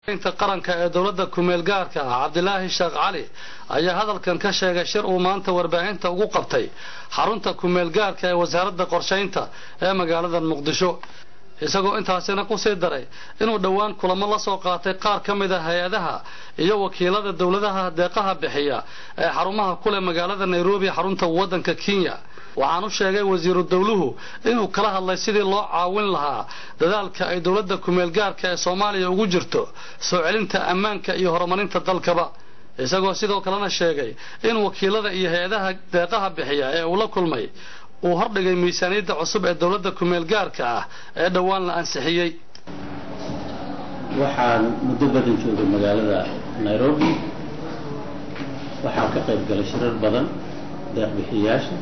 inta qaranka ee dowladda kumeel gaarka ah cabdilaahi sheekh cali ayaa hadalkan ka sheegay shir uu maanta warbaahinta ugu qabtay xarunta kumeel gaarka ee wasaaradda qorshaynta ee magaalada muqdisho isagoo intaasina kusii daray inuu dhowaan kulamo la soo qaatay qaar ka mid a hay-adaha iyo wakiilada dowladaha deeqaha bixiya ee xarumaha kuleh magaalada nairobi xarunta waddanka kenya waxaan u sheegay wasiiru dowluhu inuu kala hadlay sidii loo caawin lahaa dadaalka ay dowladda kumeel gaarka ee soomaaliya ugu jirto soo celinta ammaanka iyo horumarinta dalkaba isagoo sidoo kalena sheegay in wakiilada iyo hay-adaha deeqaha bixiya ee uu la kulmay uu hordhigay miisaaniyadda cusub ee dowladda kumeel gaarka ah ee dhowaan la ansixiyey waxaan muddo badan joogay magaalada nairobi waxaan ka qayb galay shirar badan deeqbixiyayaasha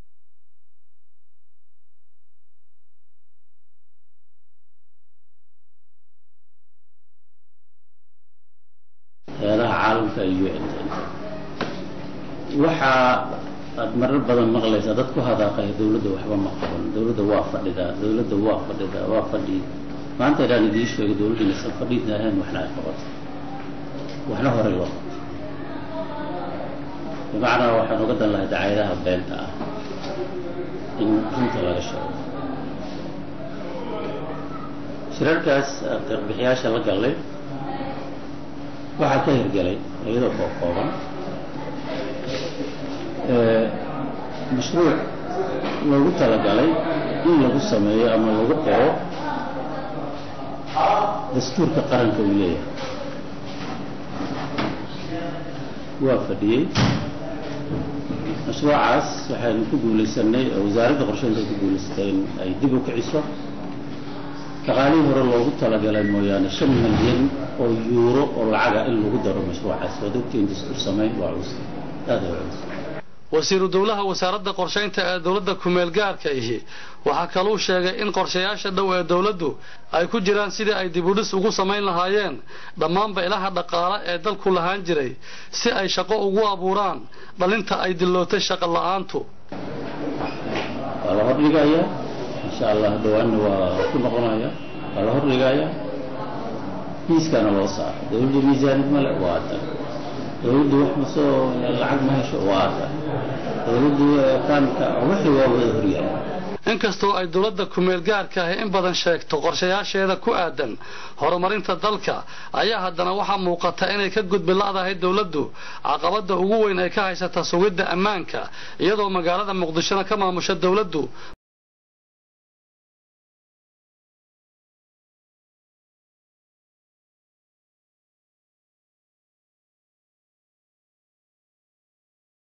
hay-adaha caalamka iyo un waxaa aad marar badan maqlaysaa dad ku hadaaqaya dawladda waxba ma qaban dawladda waa fadhidaa dawladda waa fadhidaa waa fadhi maanta idaan idiin sheegay dawladda inaysan fadhiidna ahayn waxna ay qabato waxna horey loo qabto bimacnaa waxaan uga dan lahay dacaayadaha beenta ah in runta laga sheego shirarkaas deeqbixiyaasha la gallay waxaa ka hirgelay iyadoo koo kooban mashruuc loogu talagalay in lagu sameeyo ama lagu qoro dastuurka qaranka uu leeyahay waa fadhiyey mashruucaas waxaynu ku guulaysanay oo wasaaradda qorsheynta ku guulaysatay in ay dib u kiciso dhaqaalihii hore loogu talagalay mooyaane shan milyan oo yuuro oo lacaga in lagu daro mashruucaas waad ogtiin dastuur samayn waa culus aad ay culus wasiiru dowlaha wasaaradda qorshaynta ee dowladda kumeel gaarka ihi waxaa kaluu sheegay in qorshayaasha dhow ee dowladdu ay ku jiraan sidii ay dibudhis ugu samayn lahaayeen dhammaanba ilaha dhaqaale ee dalku lahaan jiray si ay shaqo ugu abuuraan dhalinta ay dillootay shaqo la-aantu waa la hordhigayaa insha allah dhawaanna waa ku noqonaya waa la hordhigayaa miiskaana loo saara dowladda miisaanid male waa tan dowladdu wax masoo lacag ma hesho waa tan dowladdu kaanka wixii waa wada horyaala inkastoo ay dowladda kumeel gaarka ahi in badan sheegto qorshayaasheeda ku aadan horumarinta dalka ayaa haddana waxaa muuqata inay ka gudbi la'dahay dowladdu caqabadda ugu weyn ay ka haysata sugidda ammaanka iyadoo magaalada muqdishona ka maamusha dowladdu